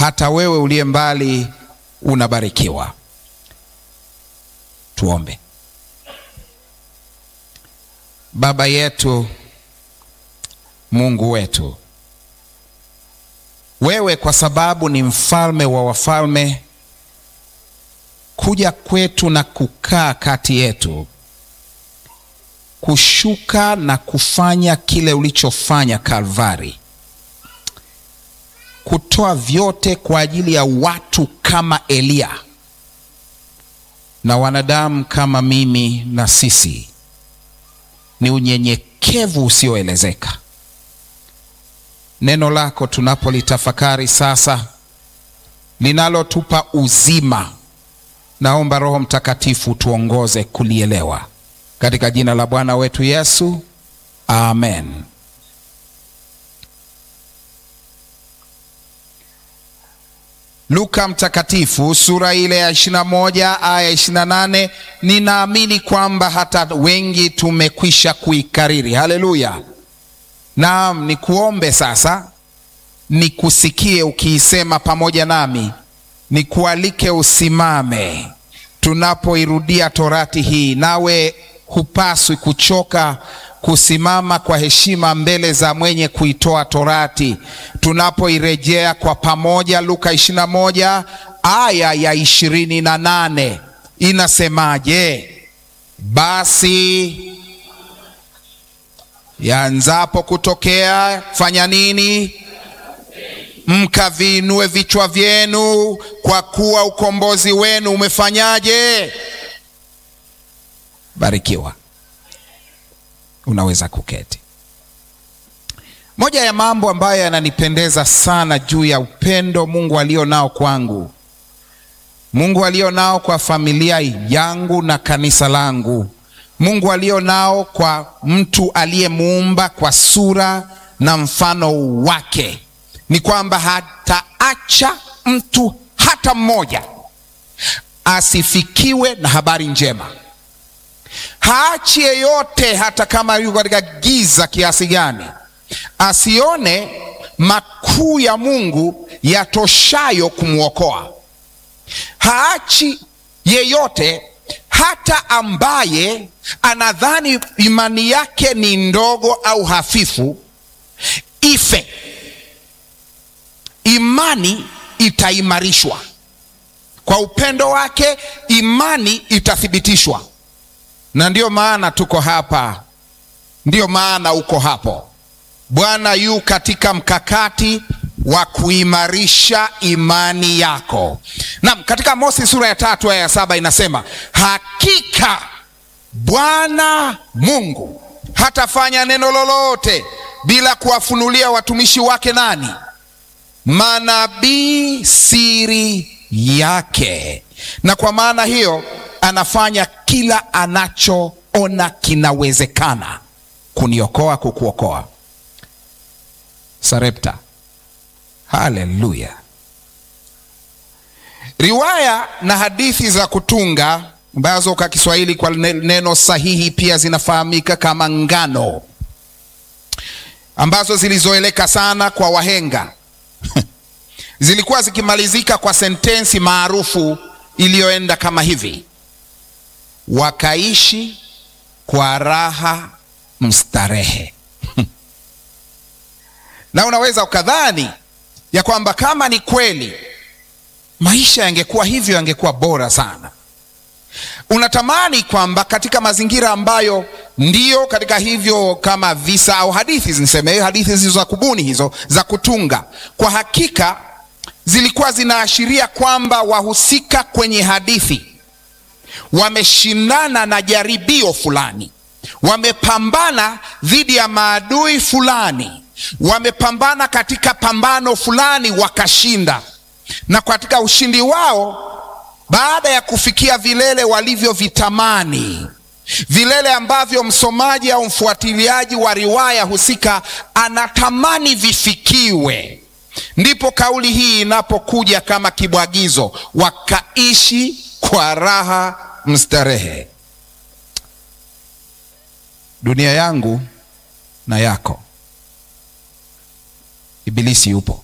hata wewe uliye mbali unabarikiwa. Tuombe. Baba yetu, Mungu wetu, wewe kwa sababu ni mfalme wa wafalme, kuja kwetu na kukaa kati yetu, kushuka na kufanya kile ulichofanya Kalvari, kutoa vyote kwa ajili ya watu kama Eliya na wanadamu kama mimi na sisi, ni unyenyekevu usioelezeka. Neno lako tunapolitafakari sasa, linalotupa uzima, naomba Roho Mtakatifu tuongoze kulielewa, katika jina la Bwana wetu Yesu, amen. Luka Mtakatifu sura ile ya 21 aya 28. Ninaamini kwamba hata wengi tumekwisha kuikariri. Haleluya! Naam, nikuombe sasa, nikusikie ukiisema pamoja nami, nikualike usimame tunapoirudia torati hii, nawe hupaswi kuchoka kusimama kwa heshima mbele za mwenye kuitoa torati tunapoirejea kwa pamoja. Luka 21 aya ya 28 inasemaje? Basi yanzapo kutokea, fanya nini? Mkaviinue vichwa vyenu, kwa kuwa ukombozi wenu umefanyaje? Barikiwa. Unaweza kuketi. Moja ya mambo ambayo yananipendeza sana juu ya upendo Mungu alio nao kwangu, Mungu alio nao kwa familia yangu na kanisa langu, Mungu alio nao kwa mtu aliyemuumba kwa sura na mfano wake, ni kwamba hataacha mtu hata mmoja asifikiwe na habari njema haachi yeyote, hata kama yuko katika giza kiasi gani, asione makuu ya Mungu yatoshayo kumwokoa. Haachi yeyote, hata ambaye anadhani imani yake ni ndogo au hafifu, ife. Imani itaimarishwa kwa upendo wake, imani itathibitishwa na ndiyo maana tuko hapa, ndiyo maana uko hapo. Bwana yu katika mkakati wa kuimarisha imani yako. Naam, katika Mosi sura ya tatu aya ya saba inasema hakika Bwana Mungu hatafanya neno lolote bila kuwafunulia watumishi wake nani? Manabii siri yake. Na kwa maana hiyo anafanya kila anachoona kinawezekana kuniokoa, kukuokoa. Sarepta, haleluya! Riwaya na hadithi za kutunga ambazo kwa Kiswahili kwa neno sahihi pia zinafahamika kama ngano, ambazo zilizoeleka sana kwa wahenga zilikuwa zikimalizika kwa sentensi maarufu iliyoenda kama hivi: wakaishi kwa raha mstarehe. Na unaweza ukadhani ya kwamba kama ni kweli maisha yangekuwa hivyo, yangekuwa bora sana. Unatamani kwamba katika mazingira ambayo ndiyo katika hivyo, kama visa au hadithi, niseme hadithi hizo za kubuni, hizo za kutunga, kwa hakika zilikuwa zinaashiria kwamba wahusika kwenye hadithi wameshindana na jaribio fulani, wamepambana dhidi ya maadui fulani, wamepambana katika pambano fulani wakashinda, na katika ushindi wao, baada ya kufikia vilele walivyovitamani, vilele ambavyo msomaji au mfuatiliaji wa riwaya husika anatamani vifikiwe ndipo kauli hii inapokuja kama kibwagizo, wakaishi kwa raha mstarehe. Dunia yangu na yako, Ibilisi yupo